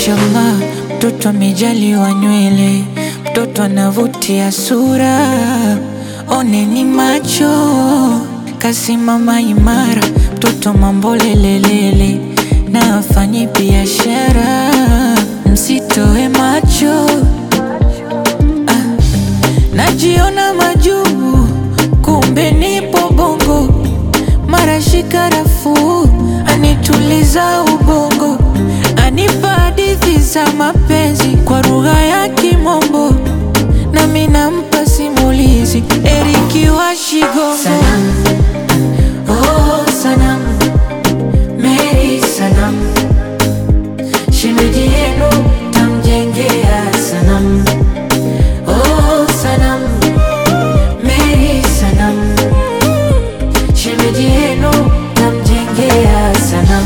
Mashallah, mtoto amejaliwa nywele, mtoto anavutia sura, oneni macho kasimama imara, mtoto mambo lelelele, na afanye biashara, msitoe macho ah, najiona majuu, kumbe nipo bongo, mara shikarafu anituliza ubongo, anipa hadithi za mapenzi kwa lugha ya Kimombo, nami nampa simulizi Eriki wa Shigongo. Sanam, oh sanam, Mary sanam, shemeji yenu tamjengea sanam, oh sanam, Mary sanam, shemeji yenu tamjengea sanam.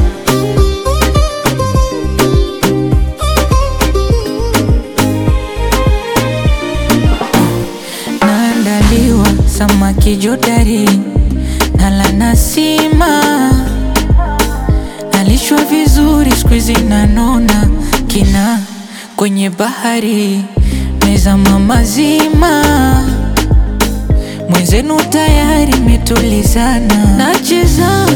naandaliwa samaki jodari nala nasima nalishwa vizuri skuizi nanona kina kwenye bahari mezama mazima mwenzenu tayari metulizana nacheza